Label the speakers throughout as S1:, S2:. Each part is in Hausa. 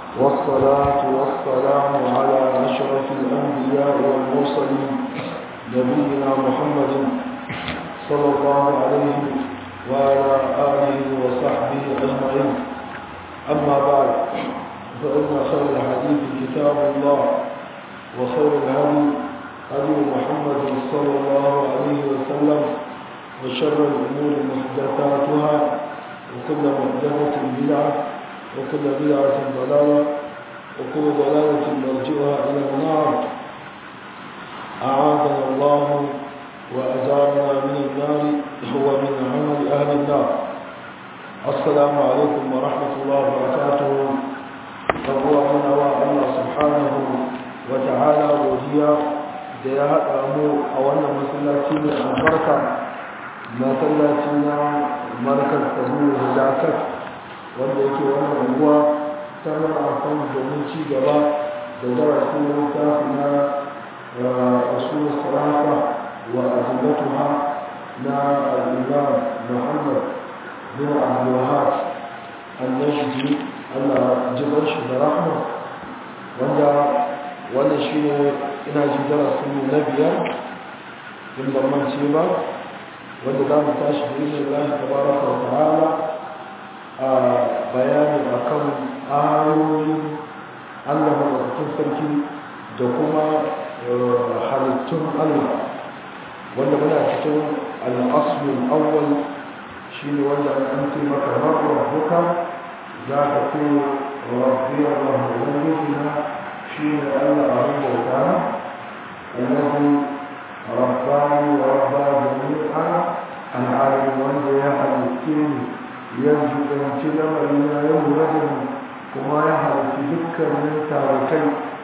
S1: والصلاة والسلام على أشرف الأنبياء والمرسلين نبينا محمد صلى الله عليه وعلى آله وصحبه أجمعين أما بعد فإن خير الحديث كتاب الله وخير الهدي هدي محمد صلى الله عليه وسلم وشر الأمور محدثاتها وكل محدثة بدعة وكل بدعة ضلالة وكل ضلالة مرجئها إلى النار أعاذنا الله وأجارنا من النار هو من عمل أهل النار السلام عليكم ورحمة الله وبركاته فهو من الله سبحانه وتعالى وديا da ya haɗa mu a wannan masallaci mai albarka masallaci na markar tabu hadakat wanda yake wannan unguwa ta mara amfani domin ci gaba da darasin littafi na rasul salata wa azimatuha na al-imam muhammad bin abdulwahab al-najdi allah jibar shi da rahma wanda wannan shi ne ina ji darasin na biyar in ban mance ba wanda za mu tashi da izin Allah tabaraka wa ta'ala a bayani akan ayoyin Allah madaukakin sarki da kuma halittun Allah wanda muna cikin al-aslul awwal shine wanda an ce maka rabbuka za ka ce rabbi Allah ubangijina shine Allah abin bauta الذي رباني وربى جميعا العالم wanda ya halitte ni ya jibanci lamarina ya lura da ni kuma ya halitti dukkanin tarakai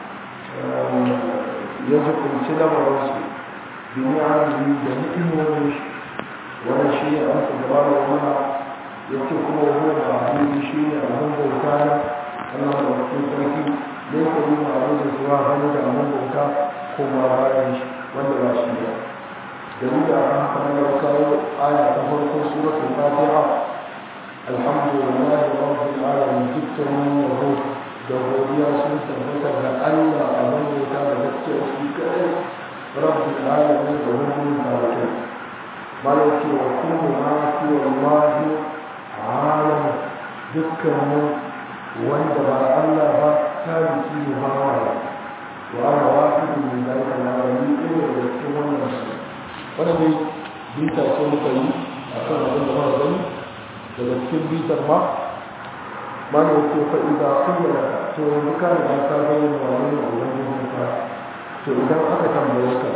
S1: ya jibanci lamarinsu bini arziki da ni'imomin shi wani shi ne an gaba da mana ya ce kuma wani da abin shi ne abin bauta na Allah da wakil sarki da ya kabi ma abin da zuwa hannu da abin bauta kuma bayan shi wanda ba shi ba dalilin a kan haka na kawo aya ta farko suratul fatiha alhamdulillah rabbil alamin dukkanin yabo da godiya sun tabbata ga Allah a mallaka da gaskiya shi kadai rabbil alamin da wannan barke malaki wa kullu ma fi wallahi alam dukkanin wanda ba Allah ba ta biki ba وأنا واحد من ذلك العالمين إلى يكون wani dai bita ce muka yi a kan abin da mara gani daga cikin bitar ma ma ne wace fa'ida kuyyana to yanzu ka da ka bayyana wani ne a wani ka to idan aka tambaye ka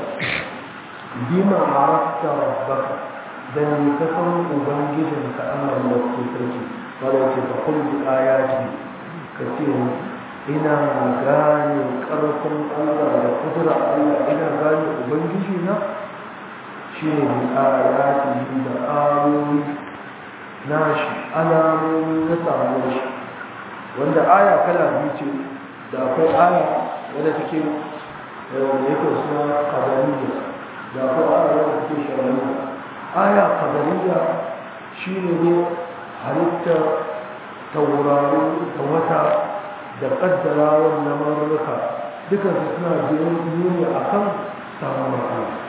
S1: bima arafta rabbaka da ne ka san ubangijin ka Allah da ke sarki wanda yake ka kulli ayati ka ce ina gane ƙarfin Allah da kudura Allah ina gane Ubangiji na shi ne ayati da ayoyi na shi alamomi na samuwar shi wanda aya kala biyu ce da akwai aya wadda take da yake suna kadariya da akwai aya wadda take shari'a aya kadariya shi ne ne halittar tauraro da wata da kaddarawar na mararruka duka su suna nuni a kan samun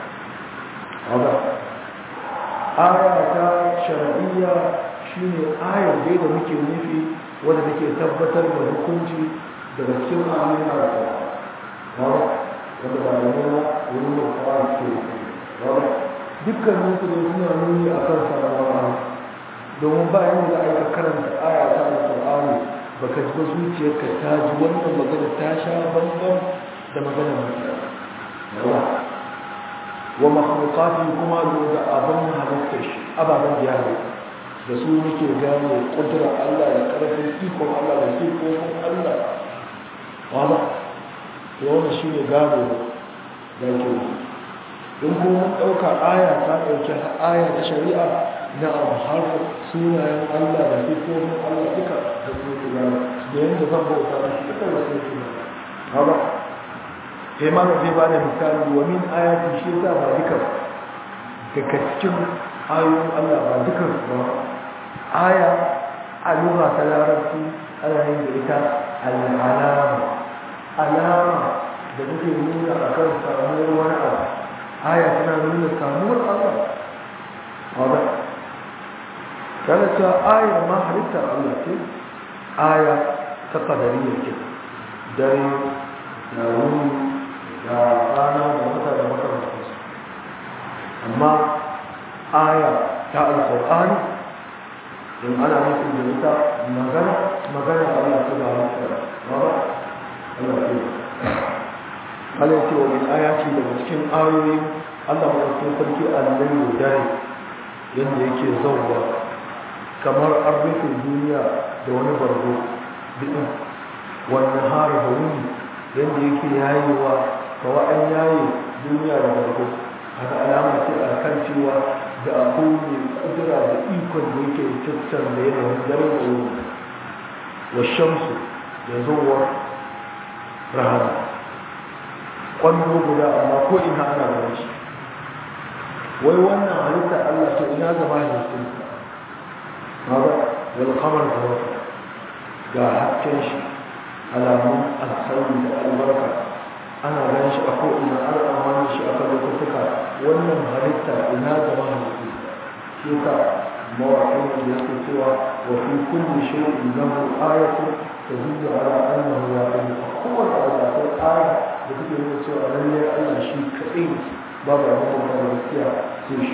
S1: Allah aya ta shar'iyya shine ayar dai da muke nufi wadda take tabbatar da hukunci daga cikin ayoyin Allah wanda ba da nuna wurin da kawai ke dukkanin su ne suna nuni a kan samun Allah domin bayan da aka karanta aya ta Al-Qur'ani baka ji ba zuciyarka ta ji wannan magana ta sha bambam da magana mai yawa wa makhluqati kuma da abin halittar shi ababen da ya halitta da su muke gane kudura Allah da karfin ikon Allah da ikon Allah wala to wannan shine gado da ke in kuma ɗauka aya ta ɗauki aya ta shari'a na har sunayen Allah da sifofin Allah duka da su ke gane da yadda zan bauta da shi duka da su ke gane haba sai ma da zai bada misali wa min ayati shi yasa ba duka daga cikin ayoyin Allah ba duka ba aya a lura ta larabci ana yin da ita al'alama alama da take nuna a kan samuwar wani abu aya tana nuna samuwar Allah wadda tana cewa ayar ma halittar Allah ce aya ta kadariya ce dare da wuni da rana da wata da makamantarsu amma aya ta alƙur'ani in ana nufin da ita magana magana Allah ta da halittar Allah ce Allah ce wa min ayati daga cikin ayoyi Allah madaukakin sarki annabi dare yadda yake zauwa kamar an rufe duniya da wani bargo bidin wannan har da wuni yadda yake yayewa kawa an yaye duniya da bargo haka alama ce a kan cewa da akwai mai kudura da ikon da yake tattar da yanayin dare da wuni wa shamsu da zuwa rahama kwallo guda amma ko ina ana ganin shi wai wannan halitta Allah to ina gaba da su haka wal qamar da wata ga hakkin shi alamun alkhairi da albarka ana ganin shi a ko ina ana amfani shi a kan lokutuka wannan halitta ina gaba da su shi ka mawaƙin da yake cewa wa fi kulli shay'in lahu ayatun tadullu ala annahu wahid kowane abu da akwai aya da take nuna cewa lallai Allah shi kaɗai babu abin da ba gaskiya sai shi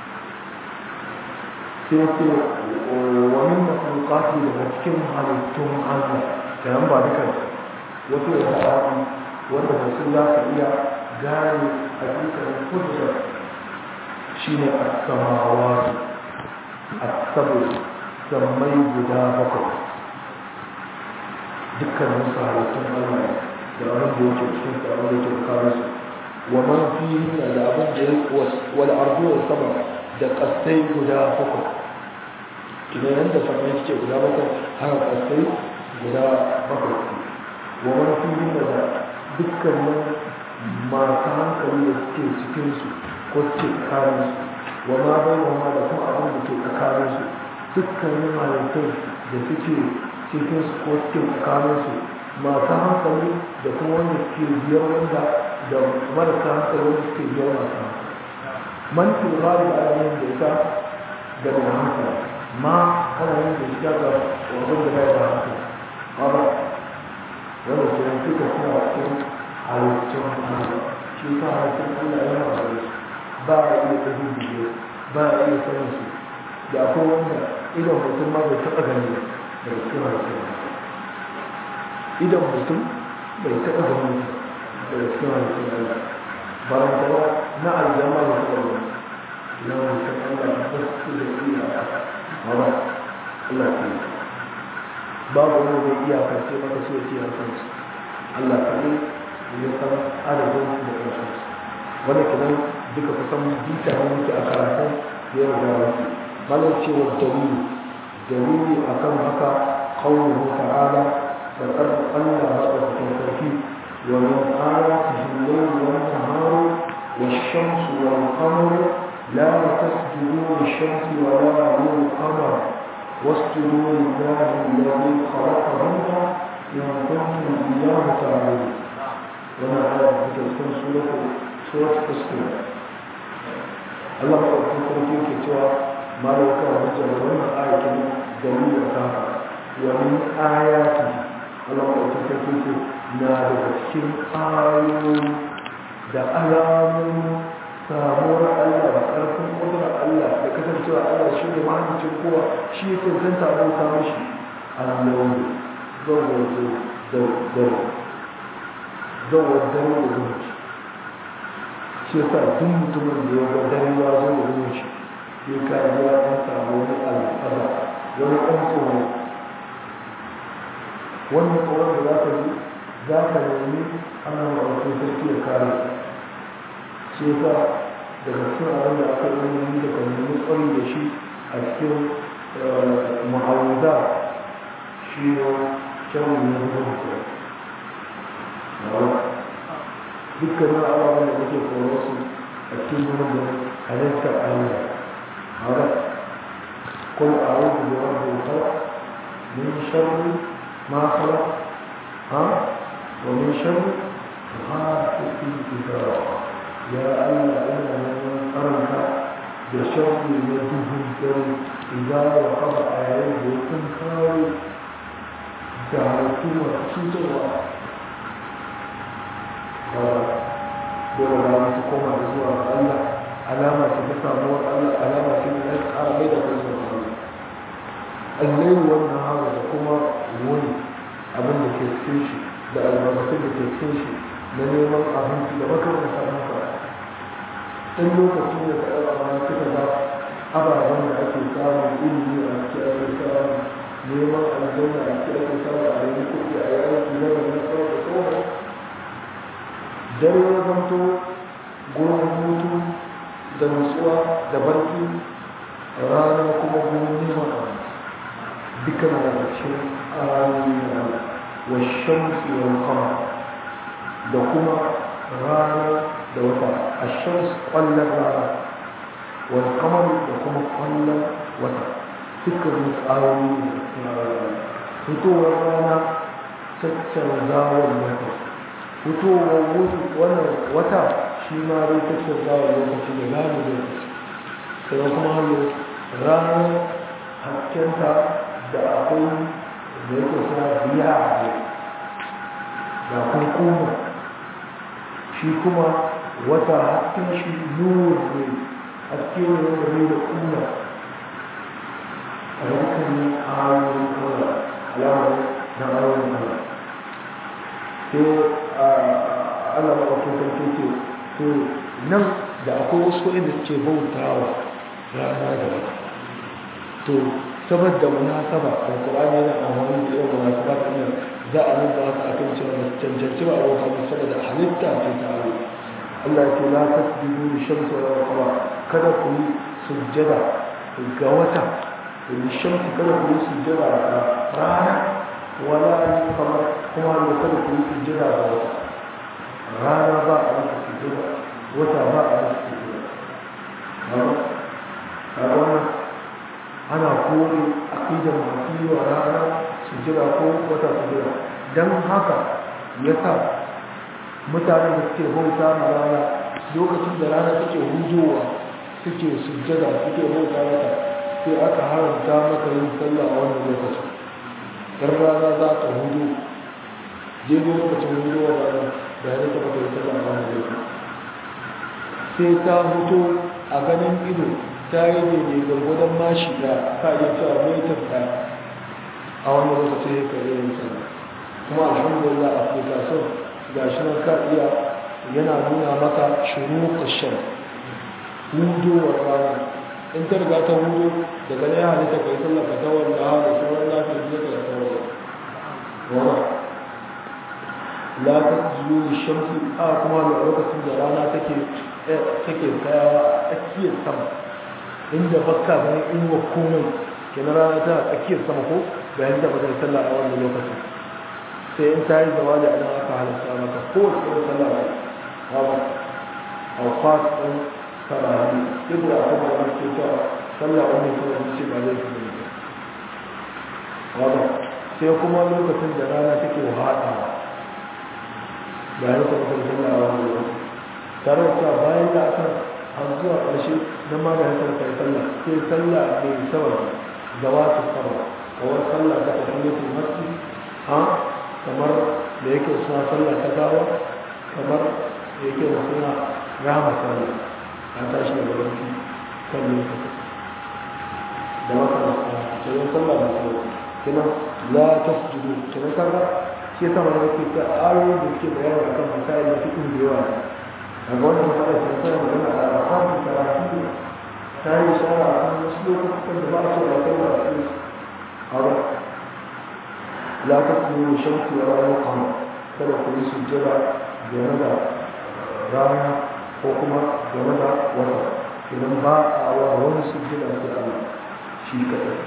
S1: sai ce wa min makhluqati da cikin halittun Allah da yan ba duka wato da ta'abi wanda ba su za su iya gane hakikanin kudura shine as-samawati as-sab'u sammai guda bakwai dukkanin su halittun Allah da abin da yake cikin su abin da yake kawo su wa man fihi da abin da yake wal ardu was sama da kasai guda bakwai idan yanda sama yake guda bakwai haka kasai guda bakwai wa man fihi da dukkanin masu hankali da suke cikin su ko suke tsakanin su wa ma bai wa ma da kuma abin da ke tsakanin su dukkanin halittai da suke cikin su ko suke tsakanin su masu hankali da kuma wanda suke biyar wanda da marasa hankali wanda suke biyar masu hankali man fi gari da ana yin da ita da mai hankali ma ana yin da ita ga wajen da bai da hankali ba ba wanda ke yin duka suna cikin halittun Allah shi ta halittun Allah yana da su ba a iya ɗabi biyu ba a iya sanin su da akwai wanda idan mutum ma bai taɓa gani daga cikin halittun idan mutum bai taɓa gani daga cikin halittun Allah barantana na aljama da taɓa gani na halittun Allah ba su da iya ba Allah ke yi babu wani zai iya kance maka so ce a kansu Allah kaɗai ya san adadin su da ƙarshen su wanda kinan duka kusan bita ne muke a karatun da ya riga wasu malar cewa dalili dalili akan haka qawluhu ta'ala da qad Allah madaukakin sarki wa min ayatihi al-layl wan nahar wash-shamsu wal-qamaru la tasjudu lish-shamsi wa la lil-qamar واسجدوا لله الذي خلقهن إن كنتم إياه تعبدون وما هذا تكون سورة سورة تسكين الله أكبر تركين كتوى ما لو كان رجل وما آية دليل كافة ومن آياته الله أكبر تركين نادى تسكين آيون da alamun samuwar Allah da ƙarfin ƙudurar Allah da kasancewa Allah shi ne mahalicin kowa shi ya cancanta abauta mashi allon zawar dare zawar dare da zumunci shi yasa duk mutumin da ya ga dare ya zo da zumunci ya kayi ya ɗan samu wani al'ada wani ɗan tsoro wannan tsoron da za ka ji za ka nemi ana ma'aikata sarki ya kare shi yasa daga cikin abin da aka yi da kan nemi tsari da shi a cikin muhawuza shi ne kyawun na zuwa da dukkanin ababen da muke koro su a cikin zuwa da halittar allah hara kun a rubu da wanda ya min sharri ma kala sharri ghasiqin idha ya Allah ina neman tsaronka da sharri na duhun dare idan ya kaba a yayin da ya kun kawo da halittu masu cutarwa dole ba su koma da zuwa ga Allah alama ce ta samuwar Allah alama ce ta ya ƙara mai da kai zuwa Allah allai wannan hawa da kuma wani abin da ke cikin shi da albarkatun da ke cikin shi na neman abinci da makamanta haka in lokacin da ka ɗaga ma suka ga ababen da ake samun ilimi a cikin ake samun neman aljanna a cikin ake samun a yi kuɗi a yi aiki na da na tsawon da tsawon dare ya zanto gurin hutu da nutsuwa da barci rana kuma gurin neman abinci duka na da cikin ayoyi na wa shamsi wal qamar da kuma rana da wata a shams kwallon rana wal qamar da kuma kwallon wata dukkan ayoyi da cikin ayoyi fitowar rana caccanzawar wata fitowar wannan wata shi ma dai caccanzawar lokaci da zamu lokaci sai kuma hannu ranar haskenta da akwai da yake suna biya ne da kuma shi kuma wata hasken shi nur ne haske ne wanda ne da kuma a dukkanin ayoyin kawai alamar na ayoyin kawai sai ana mawakin sarki ce to nan da akwai wasu inda suke bautawa rana da wata to saboda munasaba alqur'ani yana amfani da yawan munasaba ta nan za a nuna haka akan cewa da cancanci ba a wata saboda halitta ce ta Allah Allah ya ce la tasjudu li shamsi wa qamar kada ku yi sujjada ga wata li shamsi kada ku yi sujjada ga rana wala li qamar kuma ne kada ku yi sujjada ga wata rana ba a yi sujjada wata ba a yi sujjada a wannan ana kore aqidar masu yi wa rana su jira ko wata su jira don haka ya sa mutanen da suke bauta ma rana lokacin da rana suke hujowa suke sujjada suke bauta mata sai aka haramta maka yin sallah a wannan lokacin dan rana za ta hudu daidai lokacin hujowa rana da ya zata maka yin sallah a wannan lokacin sai ta huto a ganin ido ta yi daidai gwargwadon mashi da ka iya cewa metar ɗaya a wani lokaci ya kare yin sana kuma alhamdulillah application ga shi nan ka iya yana nuna maka shuru ƙashen hudowar rana in ta riga ta hudu daga na ya halitta ka yi sallah ka tawar da hada sauran lafiyar da ka tawar wala la ta zuwa shamsi a kuma da lokacin da rana take take tsayawa a tsakiyar sama inda bakka ganin inuwa komai kenan rana ta tsakiyar sama ko bayan da bata sallah a wannan lokacin sai in ta yi zama da idan aka halatta maka kowace irin sallah ba hawa a fasin sarari duk da aka ba wani ke cewa sallah wani kawai ce ba zai fi ne ba sai kuma lokacin da rana take haɗa bayan da bata sallah a wannan lokacin tare da cewa bayan da aka har zuwa ƙarshe na ma da hankali kai sallah sai sallah mai sabar da wata sama kawai sallah ta tafiyatul masjid ha kamar da yake suna sallah ta gawa kamar da yake da suna rama sallah a tashi da barci kan lokaci da wata masu cikin sallah da sallah kina la tasjudu kina kaga shi ta mana yake ta ayoyi da suke bayani akan masail da fiqh da yawa daga wannan matsalar ta tsaya magana a alfahari karatu ta yi shara a kan wasu lokutan da ba a so ba kai ba a cikin hawa la ta kuma shamsu wa rana kama kada ku yi sujjada game da rana ko kuma game da wata idan ba a wa wani sujjada sai Allah shi kaɗai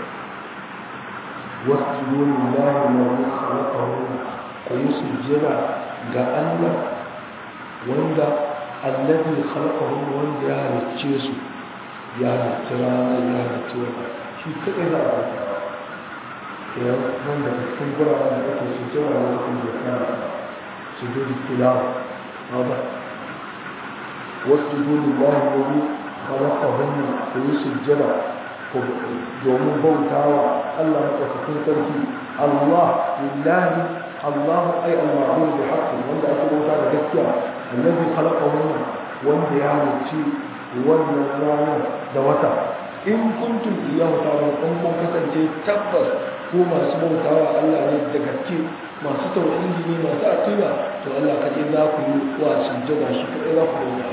S1: wasu yoni lahi na wani halakahu ku yi sujjada ga Allah wanda allazi khalaqahum wanda ya halicce su ya halicce rana ya halicce wata shi kadai za a bata ya wanda cikin guraren da ake su jira da kuma da kana sujudi tilawa hada wasjudu lillahi alladhi khalaqahunna wa yusjada domin bautawa Allah madaukakin sarki Allah lillahi Allah ay al-ma'bud bi haqqi wanda ake bauta da gaskiya alladhi khalaqahunna wanda ya halicci wannan rana da wata in kuntum iyyahu ta'budun kun kasance tabbas ko masu bautawa Allah ne da gaske masu tauhidi ne masu aqida to Allah kaje za ku yi wa sujjada shi kadai za ku bauta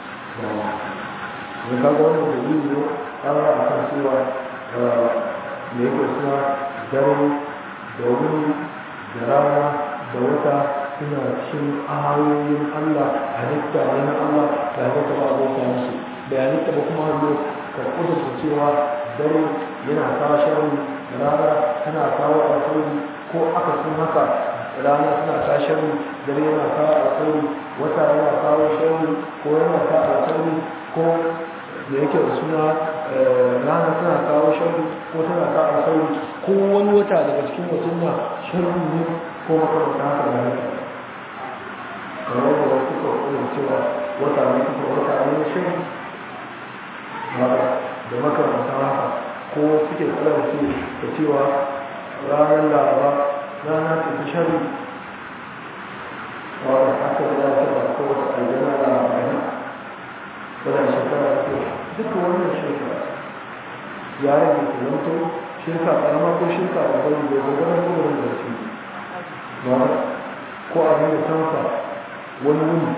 S1: ne kaga wannan dalili ne an a kan cewa me yake suna dare da wuri da rana da wata suna cikin ayoyin Allah halitta ne na Allah da halitta ba abota musu da halitta ba kuma hannu ka kudurta cewa dare yana kawo shari rana tana kawo alkhairi ko aka sun haka rana tana kawo shari dare yana kawo alkhairi wata yana kawo shari ko yana kawo alkhairi ko da yake da suna rana tana kawo shari ko tana kawo alkhairi ko wani wata daga cikin mutum na shari ne ko makamata haka da haka kamar da wasu kawai cewa wata ne kuma wata ne shari da makamata haka ko suke kalarci da cewa ranar laraba rana ta fi shari wadda aka da ta ba ko wata aljana laraba ne wadda shekara ta duka wannan shekara ya rage kimanto shirka karama ko shirka da bari da gwagwarar kowane da su ba ko abin da tanka wani wuni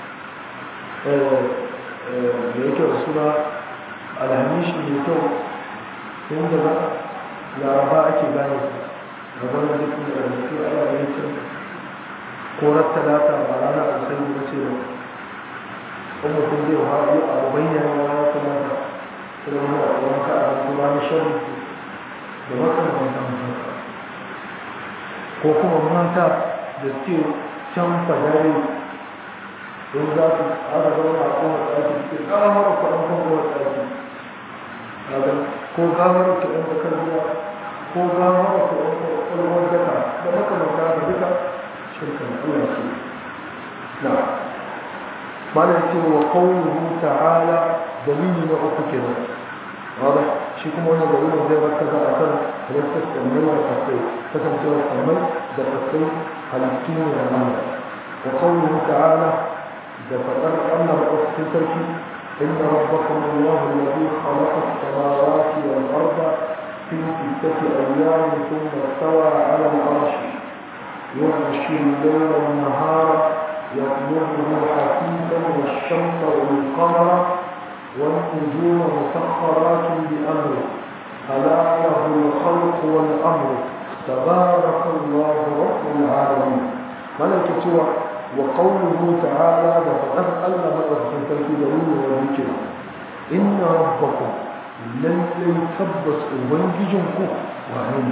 S1: da yake da suna alhamishi mai kyau inda ba laraba ake gane su gaban da duk da rubutu a yayin cin korar talata ba rana a sai da ce ba kuma kun zai haɗu a bayyana ya kamata kuma mu a tsoron ka a kuma na shan da makamantan haka ko kuma mata da suke can fadari don za su aka zauna a kowa tsaki suke ƙaramar kwaɗan kan kowa tsaki ko gawar ta ɗan bakar ruwa ko gawar ta ɗan ƙwarwar daka da makamanta da duka shirkan Allah su na mana ce wa qawluhu ta'ala dalili na uku kenan wanda shi kuma wannan dalilin zai baka za a kan halittar sammai da kasai kasancewar sammai da kasai halittu ne da mana wa qawluhu ta'ala da faɗar Allah maɗaukakin sarki إن ربكم الله الذي خلق السماوات والأرض في ستة أيام ثم استوى على العرش يغشي الليل والنهار يطلبه حثيثا والشمس والقمر والنجوم مسخرات بأمره ألا له الخلق والأمر تبارك الله رب العالمين ملكة وقوله تعالى فقد ألا مرة في دليل وذكر إن ربكم لن يتبس أبنججنكم وهم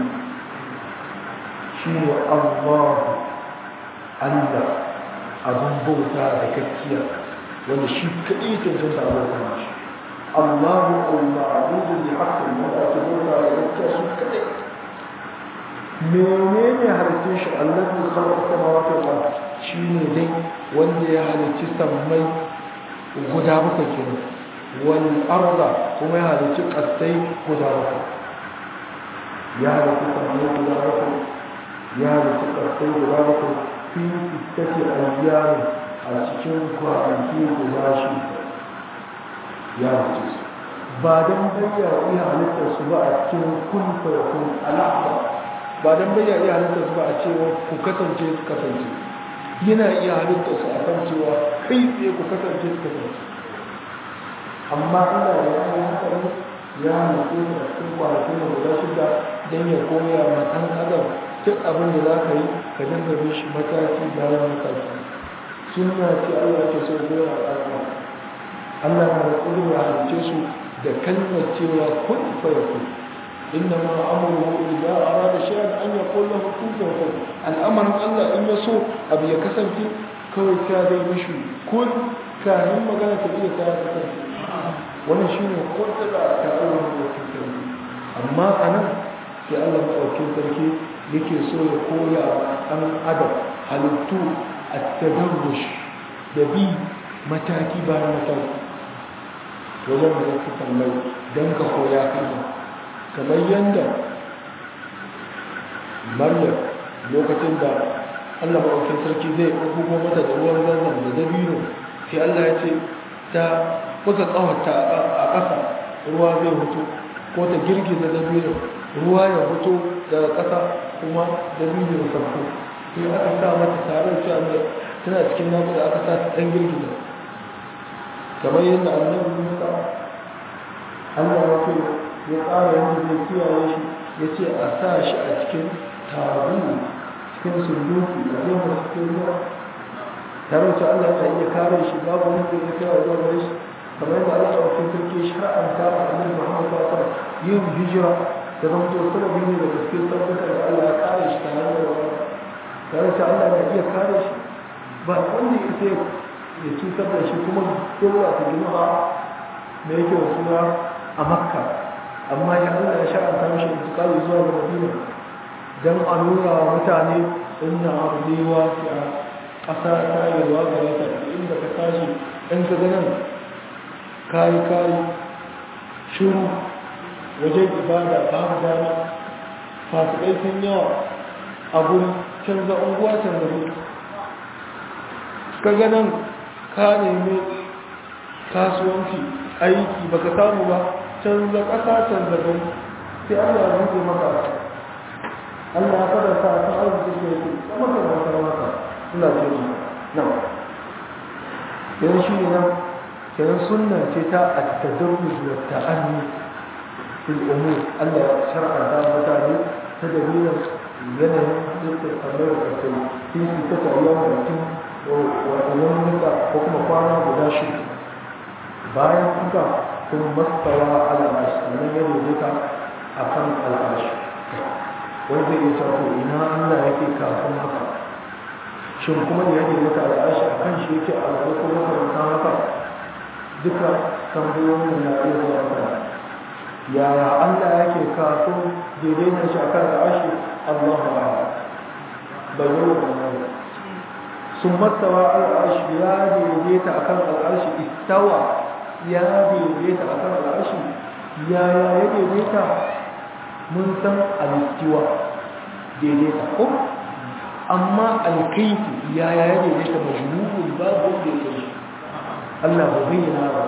S1: شيء الله ألا أبن بوتا ذكتيا wanda shi kaɗai cancanta a bauta shi Allahu al-ma'budu bi haqqin wa ake bauta da gaskiya su kaɗai menene halittun shi allazi khalaqa samawati wal ard shine dai wanda ya halicci sammai guda bakwai kenan wal arda kuma ya halicci kasai guda bakwai ya halicci sammai guda bakwai ya halicci kasai guda bakwai fi sittati ayyamin a cikin kwanaki guda shi ya halicci su ba don bayyana iya halittar su ba a cikin kun kun al'aba ba don bayyana iya halittar su ba a cewa ku kasance su kasance yana iya halittar su a kan cewa kai tsaye ku kasance su kasance amma Allah ya yi hankali ya halittu su a cikin kwanakin da guda shida don ya koya ma ɗan adam duk abin da za ka yi ka dinga bin shi mataki bayan mataki sunna ce Allah ke so goya a ɗan Allah na da ƙudu ya halice su da kalmar cewa kun fa yakun إنما أمره إذا أراد شيئا أن يقول له كن فيكون الأمر الله إن يسو أبي يكسن في كوي كادي مشي كن كان مغانا تبيه كادي كسن وانا شيني قلت لا تعالى من amma a nan sai allah maɗaukin sarki yake so ya koya ɗan adam halittu at-tadarrush da bi mataki bayan mataki wajen da zai tambayi don ka koya kalma kamar yadda maryam lokacin da allah maɗaukin sarki zai ɗauko mata da ruwan zanzan da dabino sai allah ya ce ta buga ƙawarta a ƙasa ruwa zai hutu ko ta girgiza dabino ruwa ya hutu daga ƙasa kuma dabino ya sauko sai aka sa mata tare da cewa tana cikin nakuda aka sa ta ɗan girgiza kamar yadda annabi musa allah ya ce ya tsara yadda zai kiyaye shi ya ce a sa shi a cikin taru cikin sunduki a zai masu cikin ruwa tare da allah ya iya kare shi babu wanda ya kai wa zuwa gare shi kamar yadda allah ya wakil sarki shar'anta a annabi muhammad sallallahu alaihi wasallam yin hijira da zama to sababi ne da gaske tabbata da allah ya kare shi tare da wani tare da allah ya iya kare shi ba wanda ya sai ya cutar da shi kuma dole ta gina ba da yake wasu a makka amma ya Allah ya sha'anta mishi intikali zuwa ga madina don a nuna wa mutane inna arziwa a ƙasa ta yi ruwa gare ta inda ka tashi in ka ganin kayi kayi shuru wajen ibada babu dama fasikai sun yawa a gurin canza unguwa canza mutu ka ganin ka nemi kasuwanci aiki baka samu ba canza ƙasa canza gani sai Allah ya buɗe maka Allah ya fara sa ta arziki da yake kuma ka bautar maka ina ce ni nan yanzu shi ne nan kenan sunna ce ta at-tadarruj wa ta'anni fil umur Allah ya shar'a da mutane ta dalilin yanayin dukkan kamar da kai fi ta ta ayyama mutum wani nuka ko kuma kwana guda shi bayan kuka sun mastawa al'ashi sannan ya daidaita a kan al'ashi wani zai iya cewa ina allah yake kafin haka shin kuma da ya daidaita al'ashi a kan shi yake al'adu ko makaranta haka duka tambayoyin na iya zuwa haka yaya allah yake kafin daidaita shi a kan al'ashi allahu ba'ala bayyana da sun mastawa al'arshi ya daidaita akan al'arshi istawa ya daidaita akan al'arshi yaya ya daidaita mun san alistiwa daidaita ko amma alkaifi yaya ya daidaita majmu'ul babu wanda ya kai Allah ba bayyana ba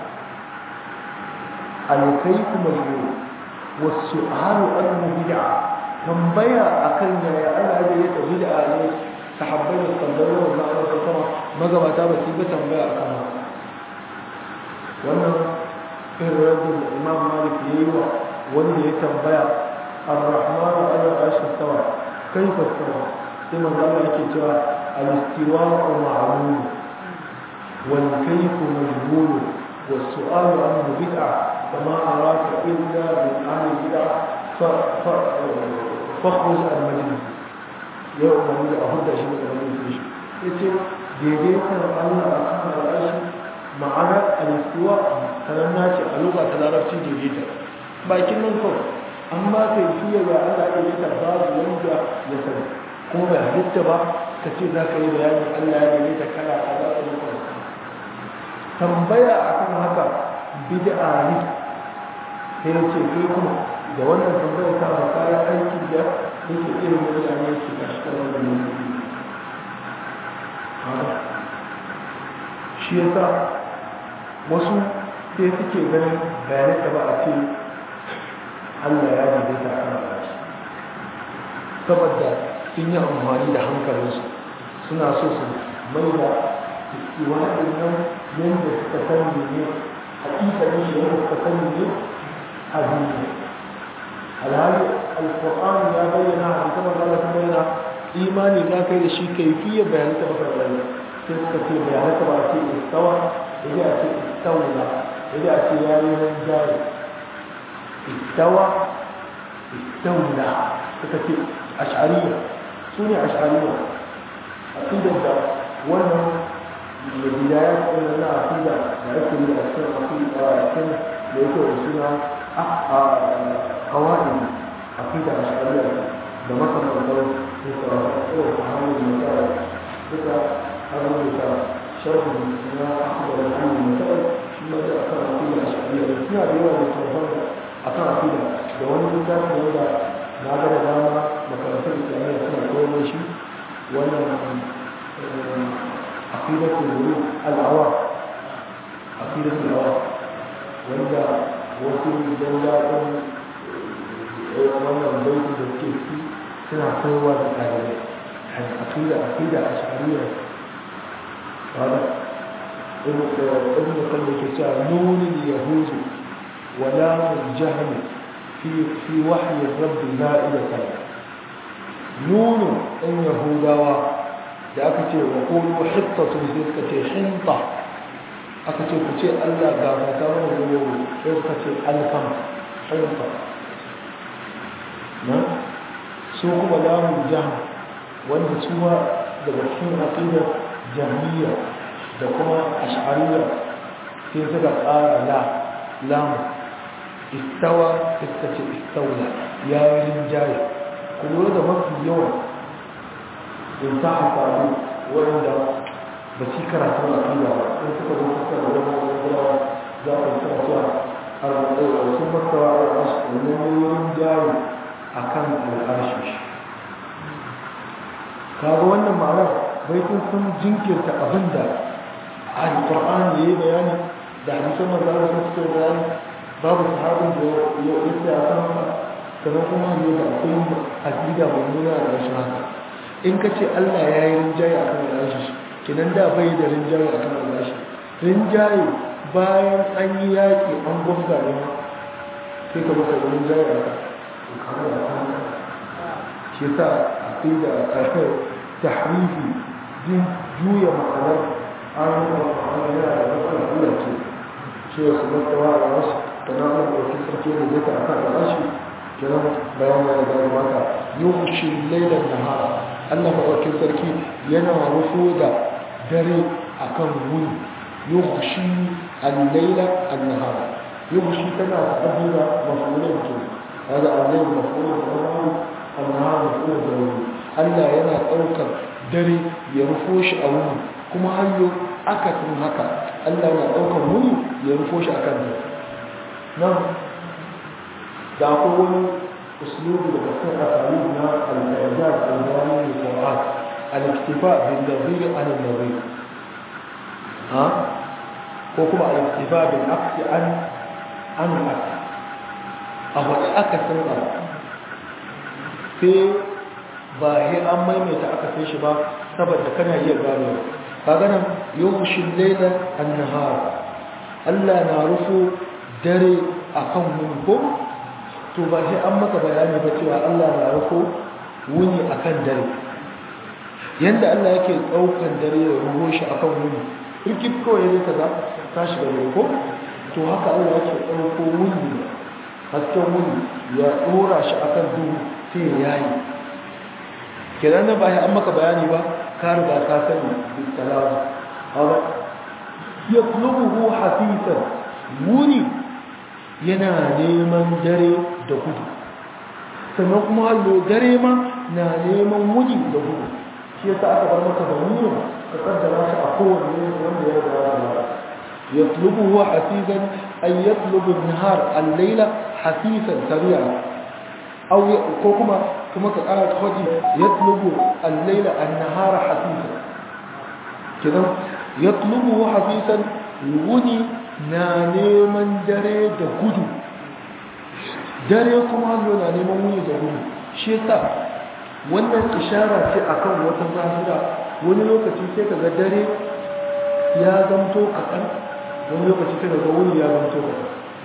S1: alkaifi majmu'ul wasu ahalu annu bid'a tambaya akan yaya Allah ya daidaita bid'a ne sahabbai da tambayar da Allah ta sama magabata ba su ga tambaya a kan wannan irin rajin da Imam Malik ya yi wa wanda ya tambaya Ar-Rahman ala arshi stawa kaifa stawa sai manzo Allah yake cewa al-istiwa'u ma'lum wal kayfu majhul was su'alu anhu bid'ah kama araka illa min ahli bid'ah fa fa fakhruj al-majlis ya umarni da a huda shi daga wani shi ya ce daidaitar allah a kan al'ashi ma'anar alistuwa sanar na ce a lokacin larabci daidaita bakin nan kawai an ba ka yi fiye ga allah daidaita babu wanda ya sani kuma bai halitta ba ka ce za ka yi bayanin allah ya daidaita kana a za ka yi tambaya a kan haka bid'a ne sai ya ce kai kuma da wannan tambayar ta ba kayan aiki da yake irin mutane su ga shi kawai da mutum shi yasa wasu sai suke ganin bayanai da ba a ce Allah ya ji ta ana bashi saboda sun yi amfani da hankalinsu suna so su mai da iwanin nan yadda suka sani ne hakikalin shi yadda suka sani ne a duniya alhali alkur'an ya bayyana a kuma da Allah bayyana imani za ka yi da shi kaifiyar bayanan ta baka bayyana sai suka ce bayanan ta ba a ce istawa idan a ce istawla idan a ce ya yi nan jari istawa istawla suka ce ash'ariya su ne ash'ariya aqidar da wannan da bidaya kuma na aqida da ake yi a cikin aqida a cikin da yake da suna قواعد عقيدة أشعرية ده مثلا لو أنت أول محاول مسائل كده rubuta sharhu na akhbar al-ilm mutai shi ma da akan aqida ashariya suna da yawa da tafan akan aqida da wani littafi wanda na ga da dama makarantar islamiyya suna koyar da shi wannan aqidatul wurud al-awam aqidatul awam wanda wasu idan daɗin wannan baitin da suke ci suna koyarwa da ɗalibai aƙida aƙida a shari'a wadda ibn kan da ke cewa nunin yahudu wa lamun jahannam fi fi wahyi rabbi la'ida kala nunin ɗan yahudawa da aka ce wa kulu hittatun sai suka ce hinta aka ce ku ce Allah ga mata mana zuwa sai suka ce alkam hinta na su kuma lamun jahannam wanda su ma daga cikin aqidar jahmiya da kuma ash'ariyya sai suka ƙara la lamu istawa suka ce istawla ya yi rinjaye ku lura da mafi yawan in ta hafaru wanda ba ci karatu a kila ba in suka zo suka da wani wani za a sa cewa a sun masawa a rasu wani rinjaye a kan al'arshi kaga wannan ma'anar bai kun sun jinkirta abin da alƙur'ani ya yi bayani da hadisan manzo Allah sun fito bayani babu sahabin da ya yi a kan haka sannan kuma ne da akwai aqida mummuna da rashin haka in ka ce Allah ya yi rinjaye a kan rashi kinan da bai da rinjaye a kan rashi rinjaye bayan an yi yaƙi an gwamza ne ma sai ka baka rinjaye a kan kamar da kan shi yasa aqida tahrifi din juya ma'anar an ma'anar yana da matsala kula ce ce wasu matsawa a wasu da na an ɗauki sarki da zai ta a kan rashi kiran bayan ya da mata yuhshi lailan nahara Allah maɗaukin sarki yana rufo da dare akan wuni yuhshi al-laila an-nahara yuhshi tana tabbata mafulun ke هذا الليل مفعول بالأمر النهار مفعول بالأمر Allah yana ɗaukar dare ya rufo shi a wuni kuma hanyo akasin haka Allah yana ɗaukar wuni ya rufo shi a kanta nan da akwai wani usulubi daga cikin asali na al-ijaz al-bayani da Qur'an al-iktifa bin nazir an nazir ha ko kuma al-iktifa bil aqsi an an aqsi a wani akasin abu sai ba he an maimaita aka sai shi ba saboda kana iya gano ka ganin yawushin lailan annahar Allah na rufo dare akan wuni ko to ba he an maka bayani ba cewa Allah na rufo wuni akan dare yanda Allah yake daukan dare ya ruho shi akan wuni rikit kawai ne kaza ta shiga dare ko to haka Allah yake dauko wuni hasken wuni ya dora shi akan duhu sai ya yayi kenan nan ba ya an maka bayani ba ka riga ka sani bisalamu hawa yatlubuhu hafisan wuni yana neman dare da gudu sannan kuma hallo dare ma na neman wuni da gudu shi yasa aka bar maka da wuni ka kaddara shi a kowane wanda ya riga ya يطلبه حثيثا أن يطلب النهار الليل حثيثا سريعا أو كما كما قال خدي يطلب الليل النهار حثيثا كذا يطلبه حثيثا وني نانيمن دري da gudu dare kuma hallo na neman wuni da gudu shi yasa wannan ishara ce akan wata zahira wani lokaci sai kaga dare ya zamto kaɗan wani lokaci sai daga wuni ya zanto ka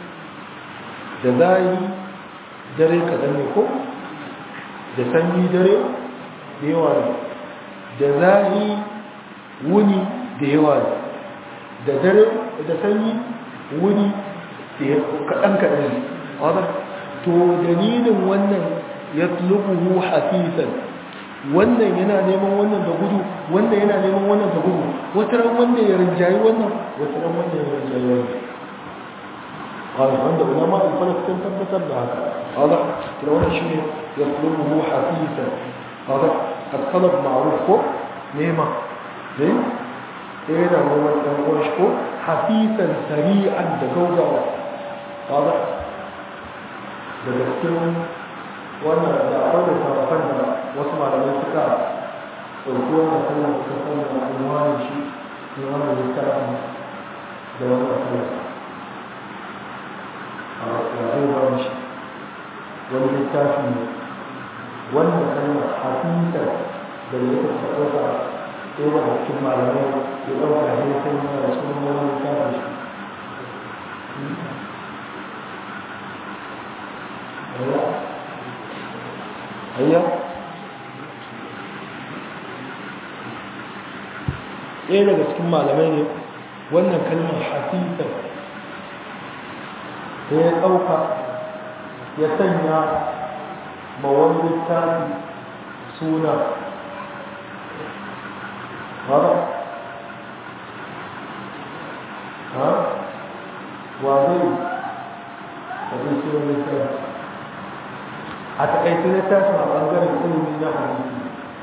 S1: da zayi dare kaɗan ne ko da sanyi dare da yawa ne da zahi wuni da yawa ne da dare da sanyi wuni kaɗan kaɗan ne wadda to dalilin wannan ya tulubuhu hafisan wannan yana neman wannan da gudu wannan yana neman wannan da gudu wata ran wannan ya rinjayi wannan wata ran wannan ya rinjayi wannan قال عند علماء الفلك كان tabbatar da haka هذا كده wannan shine يطلبه حثيثا هذا الطلب معروف ko nema ne ɗaya na neman ɗan uwan shi ko hafisan sari'an da gaugawa ba daga cikin wannan da akwai da sarrafan da wasu malamai suka ɗauki wannan sallar suka sanya unwanin shi ne wannan littafin da wannan sallar a zai ba shi wani littafi ne wannan kalmar hafisan da ya ta ɗauka ɗaya daga cikin malamai ya ɗauka ne sai yana da sunan wani littafin shi hayya ɗaya daga cikin malamai ne wannan kalmar hafifar da ya ɗauka ya sanya ma wani littafi suna ba ha wa zai da zai sunan littafi a taƙaice littafin a ɓangaren ilimi na hadisi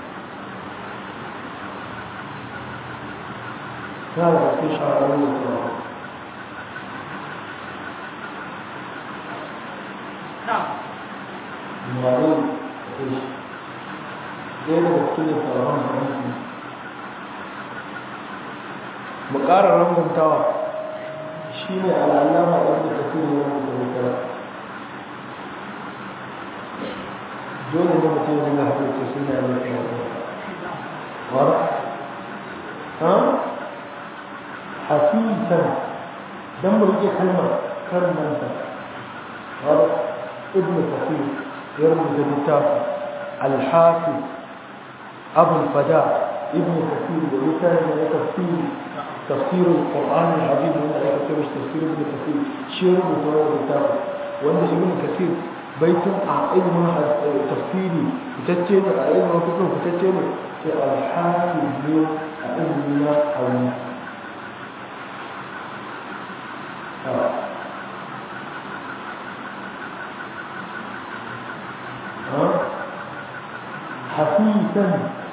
S1: na da cikin shahararru da tsawo Mare da shi ɗaya daga cikin tsaron hadisi mu ƙara ranguntawa shi ne al'allama wanda ta fi ne wanda ta rikara dole ne mutum ya dinga haɗe ce suna yi mafi wara ha hafisan don mu rike kalmar karnanta wara ibn kafir ya rubuta littafi alhafi abul fada ibn kafir da littafi da tafsiri تفسير القرآن العظيم من آية تفسير ابن كثير شير مطور الكتاب وأن ابن كثير baitin a ilimin tafsiri fitacce ne a ilimin fikin fitacce ne sai alhafi ne a ilimin na hauni حفيثا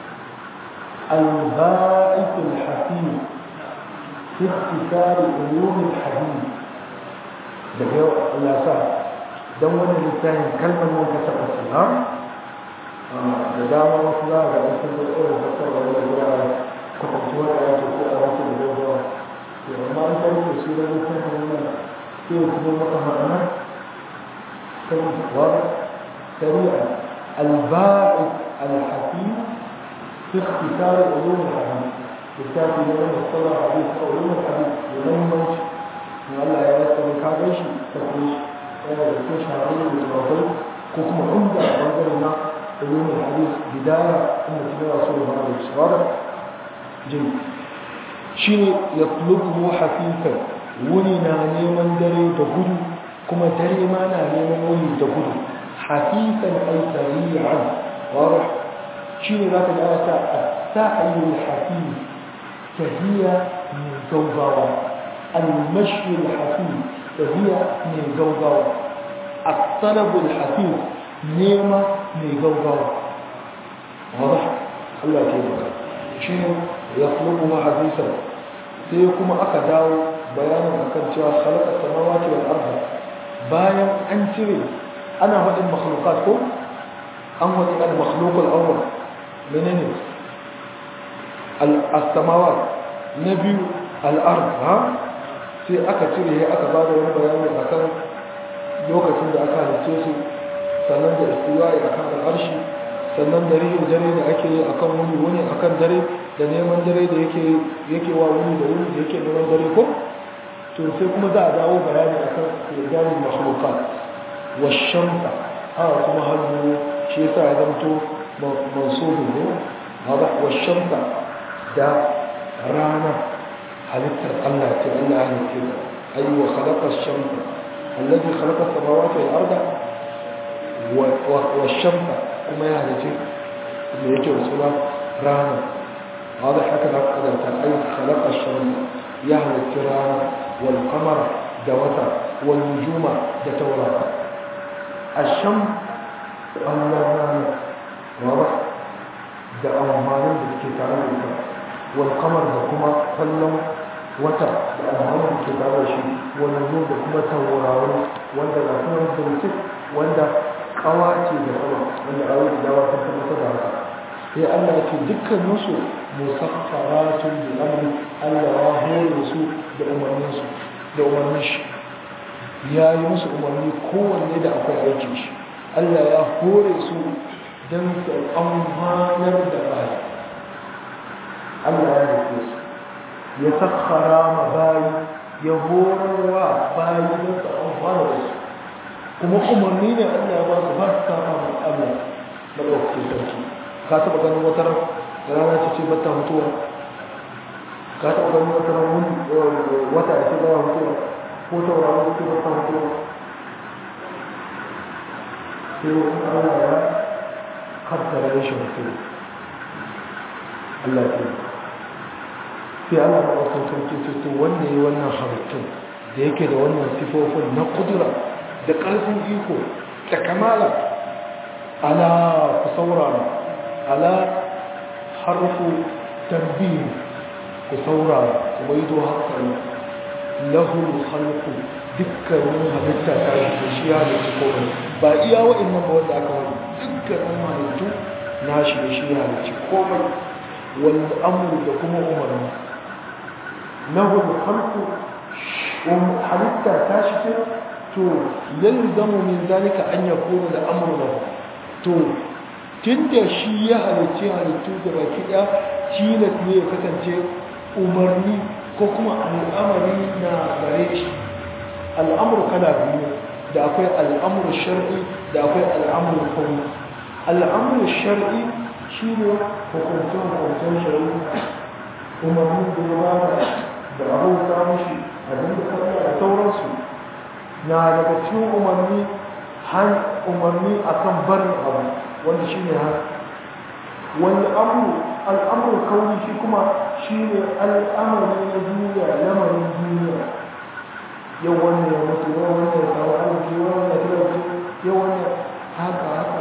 S1: البائس الحفيظ في اختصار علوم الحديث ده هو الأساس don wani littafin kalmar nan ka taɓa su ha da dama wasu za a ga sun da irin fasar da wani zuwa kwatanci wani ya ce ko a wasu da gaggawa to amma an kai da su da littafin nan sai ya kuma maka ma'ana kan wa sari'a alba'id alhafi fi ikhtisar ulum alhadith littafi ne wanda sallar hadith ko ulum alhadith da muhimmanci Allah ya rasa ka gaishe ka kai yana da cikin shahararru da tsofaffai ko kuma inda a bangare na ilimin hadis bidaya inda ta gaba su da ba da shawara jin shi ne ya tulubu hafifan wuni na neman dare da gudu kuma dare ma na neman wuni da gudu hafifan ai sari'an wara shi ne za ka ga ana ta as-sa'yu al-hafif tahiya min gaugawa al-mashyi al-hafif فهي من جوجاو الطلب الحثيث نيمة من جوجاو واضح الله كيف شنو يطلبها حديثا سيكون أكداو بيانا أكد خلق السماوات والأرض بايا أنتري أنا هو المخلوقات كم أم هو المخلوق الأول منين السماوات نبي الأرض ها sai aka cire ya aka ba da wani bayani a kan lokacin da aka halice su sannan da istiwa'i a kan al'arshi sannan da rihin dare da ake yi a kan wuni wuni a kan dare da neman dare da yake wa wuni da wuni da yake neman dare ko to sai kuma za a dawo bayani a kan irganin makhlukat wa shamsa haka kuma hannu shi yasa ya zamto mansubu ne wa shamsa da rana halittar Allah ce Allah halitta ta ayi wa khalaqa ash-shamsa alladhi khalaqa as-samawati wal arda wa ash-shamsa kuma ya halitta da yake usula rana hada haka da kada ta ayi khalaqa ash-shamsa ya halitta rana wal qamara da wata wal nujuma da taurara ash-sham Allah rana wa da amfanin da ke tare da ita wal qamar da kuma kallon wata da alhamdu ke tare shi wani zo da kuma tauraro wanda ga kuma birtik wanda kawa ce da sama wanda a yau da dawa sun tabbatar da haka sai Allah ya ce dukkaninsu musaffaratun da amri Allah ya hore su da umarninsu da umarnin shi ya yi musu umarni kowanne da akwai aikin shi Allah ya hore su don su amfanar da baya Allah ya rufe su ya sakhara ma bayi ya horarwa bayi don su amfana da su kuma umarni ne Allah ya ba su ba su saba ma Allah madaukakin sarki ka taɓa ganin wata rana ce ce bata mutuwa ka taɓa ganin wata rana wata ya ce baya mutuwa ko tauraron su bata mutuwa sai wani Allah ya kaddara rashin mutuwa Allah ya sai Allah ya wasu sarki to wanda ya wannan halittun da yake da wannan sifofin na kudura da ƙarfin iko da kamala ala ku saurara ala harfu tanbih ku saurara ku maido hankali lahu khalqu dukkanin halitta ta shi shi ya da komai ba iya wa'annan ba wanda aka wani dukkanin halittu na shi da shi ya da komai wal amru da kuma umarni lahu khalqu halitta ta shi ce to yalzamu min zalika an yakuna da amru lahu to tunda shi ya halicci halittu da baki ɗaya tilas ne ya kasance umarni ko kuma al'amari na gare shi al'amur kala biyu da akwai al'amur shar'i da akwai al'amur kauni al'amur shar'i shi ne hukuncin hukuncin shari'i umarni da ya ba da abubuwa mashi abin da kasa da sauransu na daga cikin umarni har umarni akan barin abu wanda shi ne har wani abu al'amur kauni shi kuma shi ne al'amari na duniya lamarin duniya yau wannan ya mutu yau wannan ya samu arziki yau wannan ya talauci yau wannan haka haka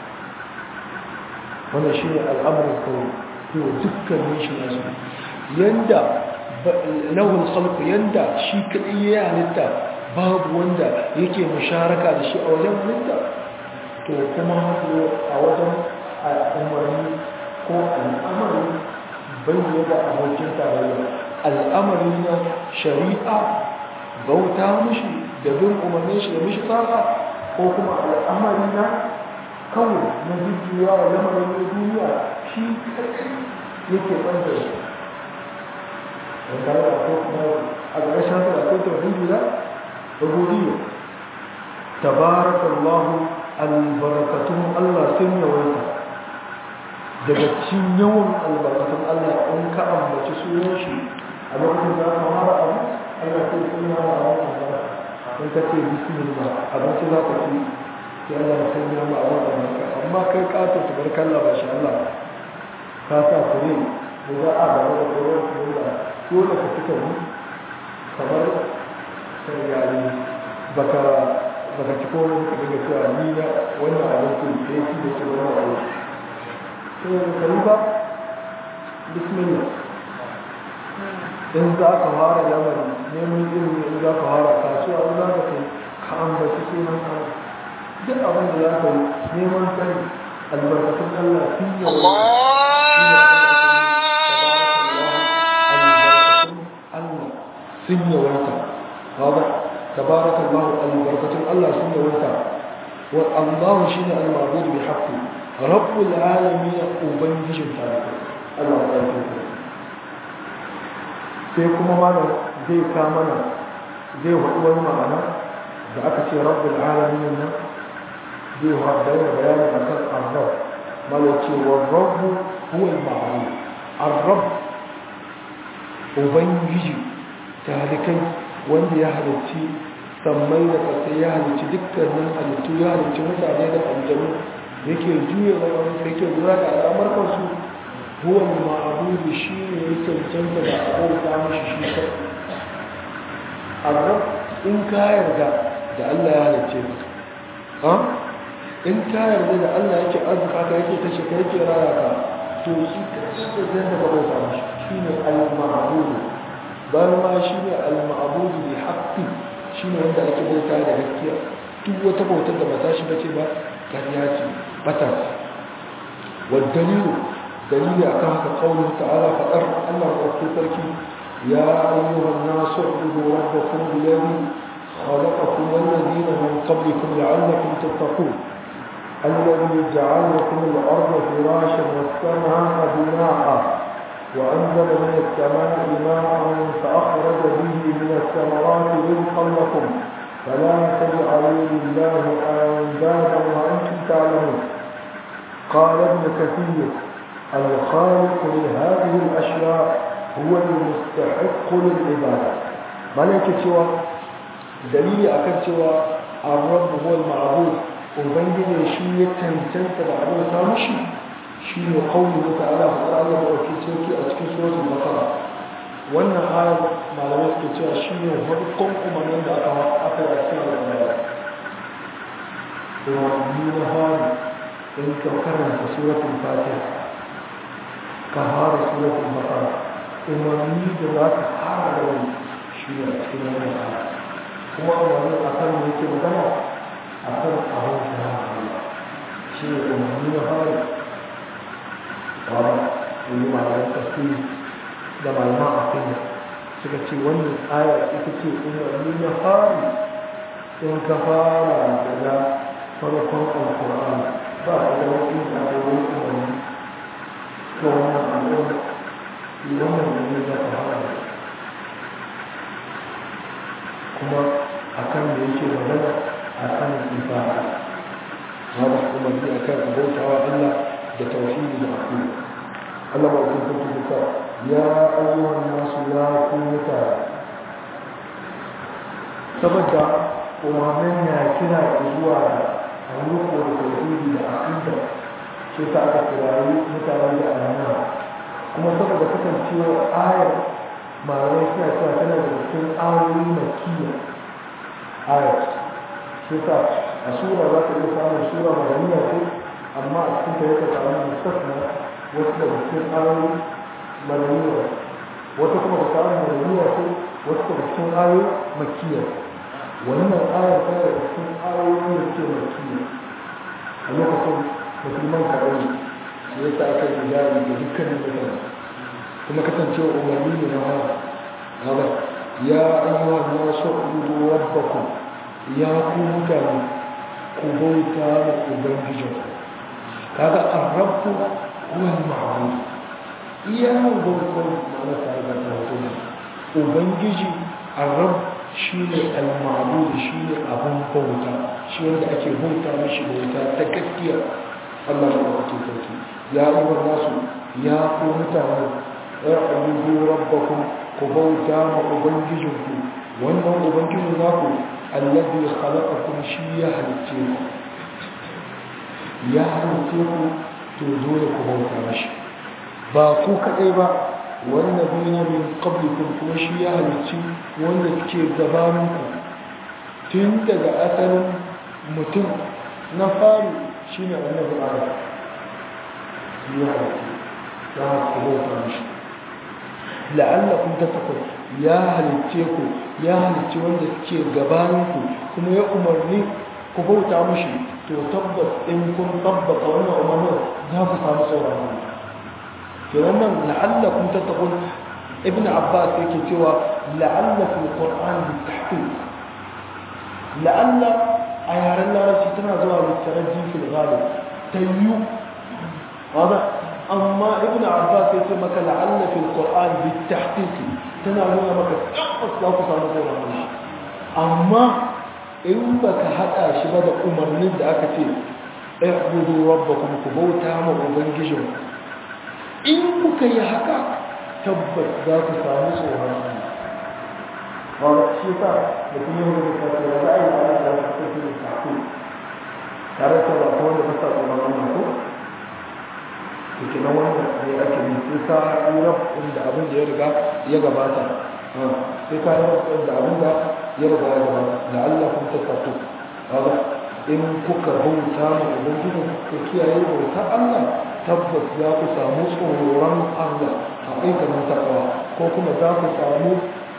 S1: wannan shi ne al'amur kauni yau dukkanin shi na su yanda lahul khalqu yanda shi kadai ya halitta babu wanda yake musharaka da shi a wajen halitta to kuma a wajen umarni ko al'amari bayyana da abokin tarayya al'amari na shari'a bauta mushi da bin umarnin shi da mishi tsara ko kuma al'amari na kawai na jujjuya wa lamarin na duniya shi yake ɓanta shi wanda ya ko kuma a ƙarshen sa da akwai tauhidi da rububiyya tabarakallahu albarakatun Allah sun yawaita daga cikin yawan albarakatun Allah in ka ambaci sunan shi a lokacin da aka fara abu Allah sai sun yawa a wannan albarka in ka ce bismillah abinci za ka ci sai Allah ya san yawa a wannan albarka amma kai kato tabarkalla ba shi Allah ka sa fure da za a gaba da koron kuma dole ka fita ni kamar sai yari baka baka ci komai ka daga cewa ni na wannan abin ku da yake da ke wannan abin sai da kari ba bismillah in za ka fara lamari neman ilimi in za ka fara kasuwa in za ka kai ka ambaci sunan ka duk abin da za ka yi neman sani albarkatun Allah sun yi sun yawaita ba تبارك الله البركة الله سنة وانتا والله شين المعبود بحق رب العالمين أبنجي جمتانك الله تعالى sai kuma mana zai ka mana zai haɗu wani ma'ana da aka ce rabbul alamin nan zai haɗu da bayani a kan arrab mala ce wa rabbu huwa al-ma'ruf arrab ubangiji talikai wanda ya halicci sammai da ƙasa ya halicci dukkanin halittu ya halicci mutane da aljanu yake juya wani yake lura da al'amarkansu huwa ma'abudu shi ne ya cancanta da abauta mashi shi kai arab in ka yarda da Allah ya halicce ka in ka yarda da Allah yake arzika ka yake kashe ka yake raya ka to shi ka da zai da bauta mashi shi ne bayan ma shi ne al-ma'budu bi haqqi shi ne wanda ake bauta da gaskiya duk wata bautar da ba ta shi bace ba ƙarya ce bata wa dalilu dalili akan haka qaulun ta'ala fadar Allah wa sarki ya ayyuhan nasu ubudu rabbakum alladhi خلقكم والذين من قبلكم لعلكم تتقون الذي جعل لكم الأرض فراشا والسماء بناء وأنزل من السماء ماء فأخرج به من الثمرات رزقا لكم فلا تجعلوا لله أندادا وأنتم تعلمون قال ابن كثير الخالق لهذه الأشياء هو المستحق للعبادة ملكة سوى دليل أكد سوى الرب هو المعبود وبين شيء تنتنت بعد سامشي شيء قوله تعالى فقال وفي سوكي أسكي سورة البقرة wannan ayar malamai suke cewa shi ne farkon umarnin da aka aka yi cikin al'amara umarni na hari in ka karanta suratul fatiha ka fara suratul baqara umarni da za ka fara da wani shi ne a cikin wannan ayar kuma umarni a kan da yake magana a kan abin da ya Allah shi ne umarni na hari ba yi malaman tafsiri da malaman afiya suka ce wannan aya ita ce umarni na hari in ka fara daga farkon alkur'ani ba a da wani da wani umarni ga wannan al'umma wannan ne za ka fara kuma a kan da yake magana a kan ibada hada umarni a kan abautawa Allah da tauhidi da aqiida Allah ba ku tuntuɓe ya ayyuhan nasu ya ku mutane saboda umarnin na kira zuwa da ayyuko da tauhidi da aqida shi ta aka kirayi mutane da amana kuma saboda kasancewa ayar malamai suna cewa tana da cikin ayoyi makiyya ayar shi ta a sura za ta iya samun sura madaniya ce amma a cikin ta yake samun mustasna wasu daga cikin ayoyi madaniya wata kuma da samun madaniya ce wasu daga cikin ayoyi makiyya wannan ayar tana da cikin ayoyi da ke makiyya a lokacin musulman kaɗai da ya sa aka yi jari da dukkanin mutane kuma kasancewa umarni ne na hawa ya ayyuha nasu ubudu rabbakum ya ku mutane ku bauta da ubangijinku kaga arrabu huwa al-ma'bud iya bautar ma'ana tare da tauhid ubangiji arrab shine al-ma'bud shine abun bauta shi wanda ake bauta mishi bauta ta gaskiya Allah ya wato sarki ya ayyuha nasu ya ku mutane ya abudu rabbakum ku bauta ma ubangijinku wannan ubangijin naku alladhi khalaqakum shi ya halicce ku ya halicce ku to dole ku bauta mashi ba ku kadai ba wannan duniya min qablikum kuma shi ya halicci wanda suke gabanin ku tun daga asalin mutum na fari shine annabi Adam ya halicci ya ku bauta mashi la'allakum tattaqun ya halicce ku ya halicci wanda suke gabanin ku kuma ya umarni ku bauta mashi to tabbas in kun tabbata wannan umarnin za ku samu tsoron Allah ke wannan la'allakum tattaqun ibn abbas yake cewa la'alla fil qur'an bi tahqiq la'alla a yaren larabci tana zuwa da taraji fil ghalib tayyu hada amma ibn abbas yake maka la'alla fil qur'an bi tahqiq tana nuna maka tabbas za ku samu tsoron Allah amma in baka hada shi ba da umarnin da aka ce ihbudu rabbakum ku bauta ma ubangijin in kuka yi haka tabbas za ku samu tsoron Allah ba shi sa da kuma yin da kake da ra'ayi Allah da ka tafi da tafi tare da ba ko da fasa tsoron Allah ko to kina wannan ne ake yi sai ka yi rafin da abin da ya riga ya gabata sai ka yi rafin da abin da ya riga ya gabata la'allakum tattaqu haka in kuka bauta ma ubangiji ku kiyaye bautar Allah tabbas za ku samu tsoron Allah a aikanin takawa ko kuma za ku samu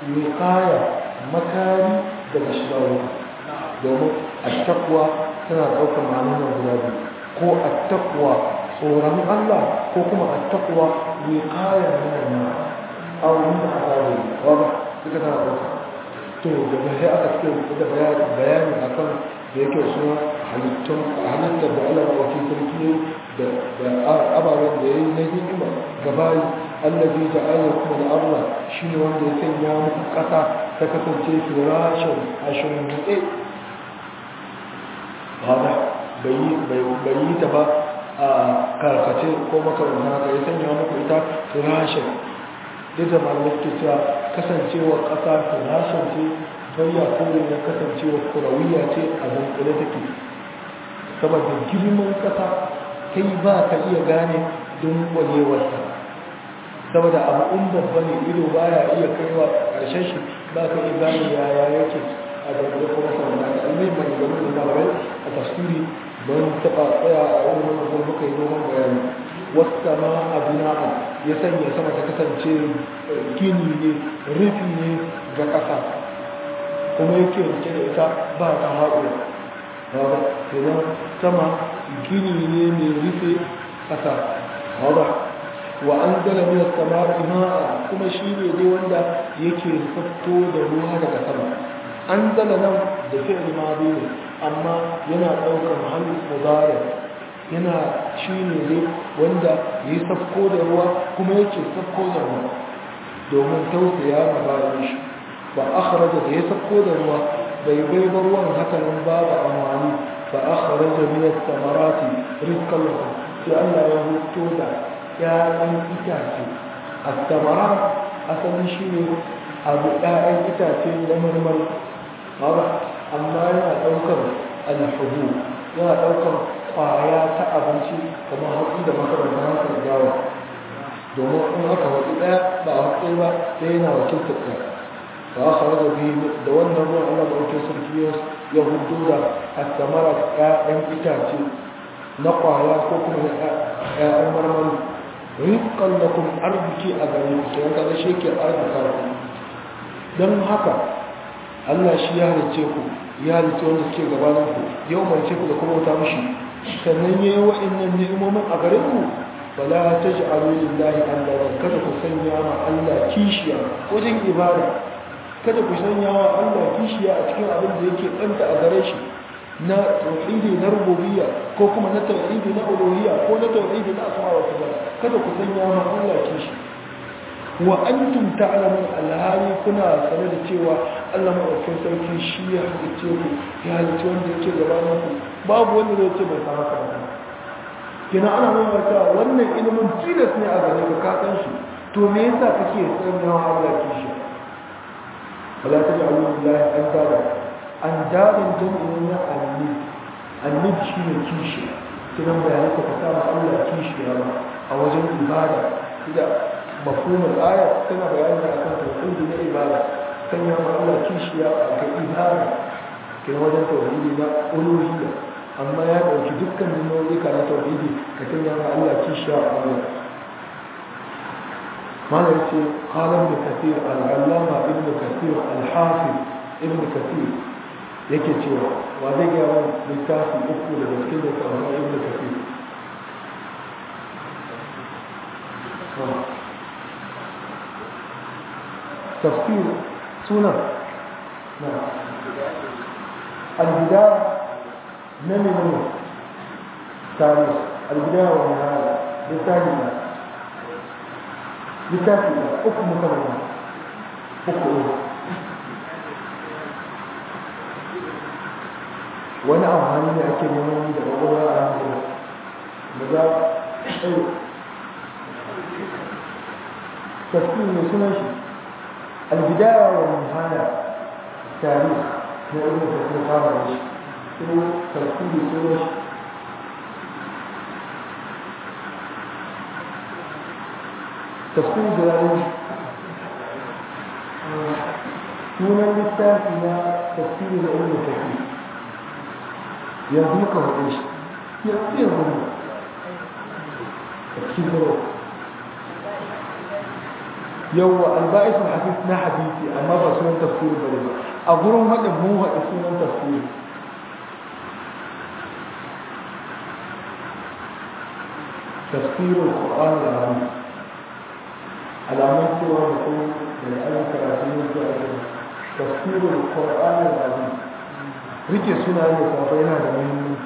S1: wiqaya makari daga shiga wuta domin attaqwa tana ɗaukar ma'anar guda biyu ko attaqwa tsoron Allah ko kuma attaqwa wiqaya min an-nar aw min azabi wa duka tana ɗaukar to daga sai aka ce da bayani akan da yake suna halittun halittar da Allah mawaki sarki da ababen da ya yi na hikima gabayi allazi da ayyar kuma da Allah shi ne wanda ya sanya muku ƙasa ta kasance firashin ashirin huɗe hada bai yi ta ba a karkace ko makaranta haka ya sanya muku ita firashin duk da malamai ke cewa kasancewa ƙasa firashin ce bayya kore na kasancewa kurawiya ce a dunkule take saboda girman ƙasa kai ba ka iya gane dunkwanewarsa saboda abu in babba ne ido baya iya kaiwa ƙarshen shi ba ka iya gane yaya yake a dunkule kuma saboda ka almai mai gano da malamai a tafsiri don taɓa tsaya a wani wani muka yi noman bayani wasu ma a bina'a ya sanya sama ta kasance gini ne rufi ne ga ƙasa kuma yake rike da ita ba ta haɗuwa ba idan sama gini ne mai rufe ƙasa ba wa an zala min sama ima'a kuma shi ne dai wanda yake fito da ruwa daga sama an zala nan da fi'il madi ne amma yana ɗaukar mahallin mudari yana shi ne ne wanda ya yi safko da ruwa kuma yake safko da ruwa domin tausaya ma bayan shi ba akhraja da ya safko da ruwa bai bai ba ruwan hakanan babu amfani ba akhraja min as-samarati rizqan lakum sai Allah ya huto da ƴaƴan itace as-samarat asalin shi ne abu ƴaƴan itace na marmar ba amma yana ɗaukar al-hubu yana ɗaukar kwaya ta abinci kamar hatsi da makarantar hankali gawa domin in aka hatsi ɗaya ba a hatsi ba sai yana wakiltar ɗaya ba a kawai da biyu da wannan ruwan allah ɗauke sarki ya hudu da a samara ƴaƴan itace na kwaya ko kuma na ƴaƴan marmari rizqan lakum arziki a gare ku sai kaga shi ke arzika ku don haka Allah shi ya halice ku ya halice wanda suke gabanin ku yau mai ce ku da kuma wata mishi sannan ya yi wa'innan ni'imomin a gare ku fala ta ji lillahi Allah kada ku sanya ma Allah kishiya wajen ibada kada ku sanya wa Allah kishiya a cikin abin da yake ɗanta a gare shi na tauhidi na rububiyya ko kuma na tauhidi na uluhiyya ko na tauhidi na asma wa sifat kada ku sanya ma Allah kishi wa antum ta'lamun alhali kuna sane da cewa Allah madaukakin sarki shi ya halice ku ya halice wanda yake gabanin ku babu wanda zai ce bai san haka ba kina ana nuna cewa wannan ilimin tilas ne a gare ka ka san shi to me yasa kake sanya wa Allah kishi wala taj'alu lillahi andada andadin jam'in na annib annib shine kishi kidan bayanan ka ta Allah kishi ba a wajen ibada da mafhumul aya tana bayani akan tauhidi na ibada sanya ma Allah kishiya ga ibada ke wajen tauhidi na uluhiyya amma ya dauki dukkan nau'ika na tauhidi ka sanya ma Allah kishiya a Allah mana yace qala ibn kathir al-allama ibn kathir al-hafiz ibn kathir yake cewa wa zai ga wani littafi uku da gaske da tsawon ibn kathir تفسير سنة نعم البداية من من تاريخ البداية والنهاية بالتالي بالتالي حكم كلمة حكم wani amfani ne ake neman da ƙwaƙwalwa a hankali da za a tafsir mai sunan shi البداية والنهاية تاريخ نقول في القرآن شنو ترتيب سورة تفسير جلالين من اللسان إلى تفسير العلم الكثير يضيقه ايش؟ يضيقه تفسير yawwa alba'isul hadis na hadisi amma ba sunan tafsiri bane ba a gurin haɗin mu haɗa sunan tafsiri tafsirul qur'an al-azim alamun cewa mutum da ayyukan karatu ne ko ake tafsirul qur'an al-azim rike suna ne safa yana da muhimmanci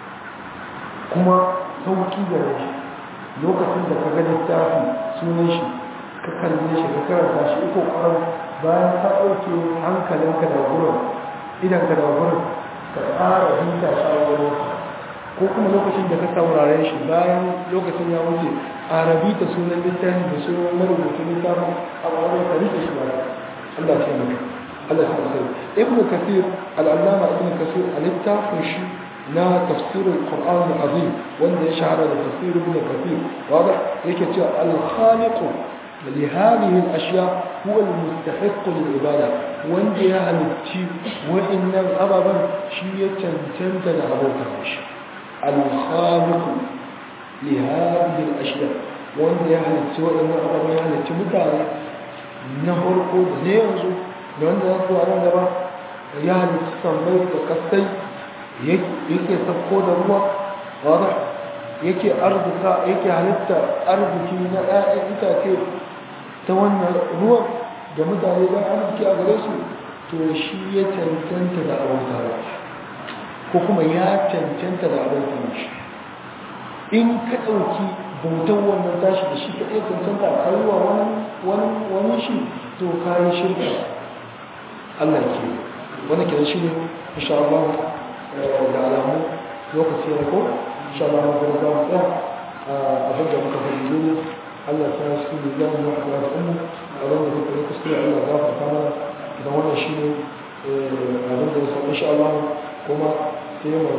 S1: kuma sauki gare shi lokacin da ka ga littafi sunan shi ka kalle shi ka karanta shi iko ƙwarar bayan ka ɗauke hankalinka da gurin idan ka da gurin ka tsara hinta shawarwar ko kuma lokacin da ka saurare shi bayan lokacin ya wuce a rabi ta sunan littafi da sunan marubuta littafin a wani ka rike shi ba Allah ce maka Allah ta sai ibnu kathir al-allama ibnu kathir a littafin shi na tafsirin Qur'an al-Azim wanda ya shahara da tafsir ibn Kathir wanda yake cewa al-khaliq li hadhihi al-ashya huwa al-mustahiq lil-ibada wanda ya halicci wa'annan ababan shi ya cancanta da abokan shi al-khaliq li hadhihi al-ashya wanda ya halicci wa'annan ababan ya halicci mutane na farko da ne yanzu da wanda ya zuwa nan gaba ya halicci sammai da kasai yake sauko da ruwa wadda yake arzuka yake halitta arziki na ɗayan itace ta wannan ruwan da mutane don arziki a gare su to shi ya cancanta da abota ko kuma ya cancanta da abota shi in ka ɗauki bautan wannan tashi da shi ka ɗaya cancanta a kayuwa wani shi to kayan shirka Allah ke wani ke shi ne insha Allah da alamu lokaci ya ko insha Allah mun ga mu tsaya abin da muka fadi dole Allah ta shi ne zan yi wa da ummu abin da muka yi kuskure Allah ya gafarta mana da wannan shi ne abin da ya insha Allah kuma sai mu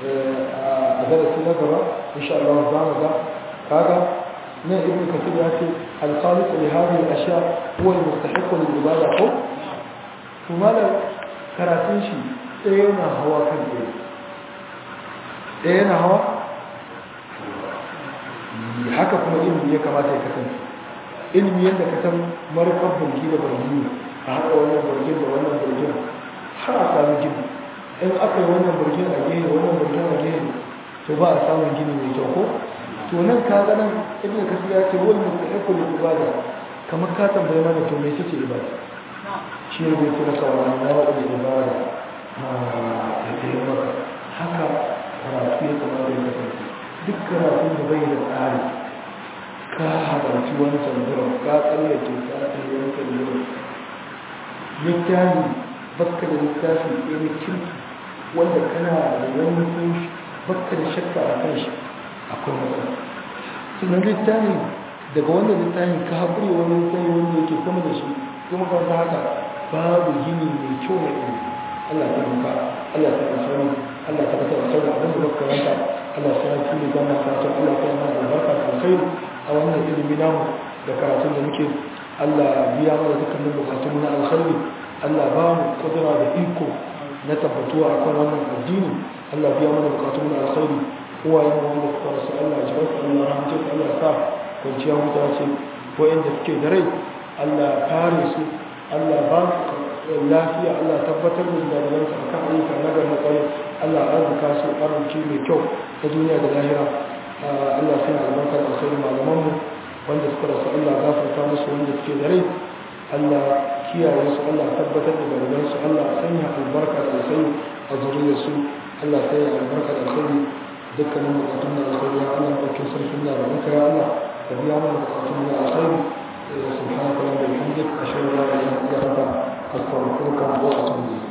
S1: a darasi na gaba insha Allah za mu ga kaga nan ibn kathir ya ce al-khaliq li hadhihi al-ashya huwa al-mustahiq lil-ibada ko to malam karatun shi ɗaya yana hawa kan ɗaya ɗaya yana hawa haka kuma ilimi ya kamata ya kasance ilimi yadda ka san marufar burgi da burgi a haɗa wannan burgin da wannan burgin har a sami gini in aka yi wannan burgin a gehe wannan burgin a gehe to ba a samun gini mai kyau ko to nan ka ga nan ibn kasir ya ce wani mustahiqul ibada kamar ka tambaye mana to me ce ibada shi ne bai kira kawai na wa'ul ibada da ta yi maka haka karatu ya kamata ya kasance duk karatun da bai da tsari ka halarci wani sanduran ka tsallake ka tsaye wani sanduran littafi baka da littafi ɗaya na kirki wanda kana da wani mutunci baka da shakka a kan shi akwai matsala sannan littafi daga wannan littafin ka haƙuri wani littafi wanda yake sama da shi kuma ka haka babu gini mai kyau na ilimi Allah ta muka Allah ta asani Allah ta kasa asani abin da baka karanta Allah ta yi ne zama karatu Allah ta yana albarka da alkhairi a wannan ilimi namu da karatun da muke Allah biya mana dukkanin bukatun na alkhairi Allah ba mu kudura da iko na tabbatuwa akan wannan addini Allah biya mana bukatun na alkhairi uwayen wanda suka rasu Allah ya jibarsu Allah rahmatin Allah sa kwanciya huta ce wa'inda suke da rai Allah kare su Allah ba su lafiya Allah tabbatar da dalilansu a kan ayyuka na gari kwarai Allah arzika su arziki mai kyau ta duniya da lahira Allah sai albarkar da sai malamanmu wanda suka rasu Allah gafarta musu wanda suke da rai Allah kiyaye su Allah tabbatar da dalilansu Allah sanya albarka da sai a zuriyarsu Allah sanya albarka da sai dukkanin bukatun da alkhairi ya Allah ɗaukin sarkin da rabuka ya Allah ka biya mana bukatun da alkhairi سبحانك اللهم وبحمدك اشهد ان لا اله الا انت استغفرك واتوب اليك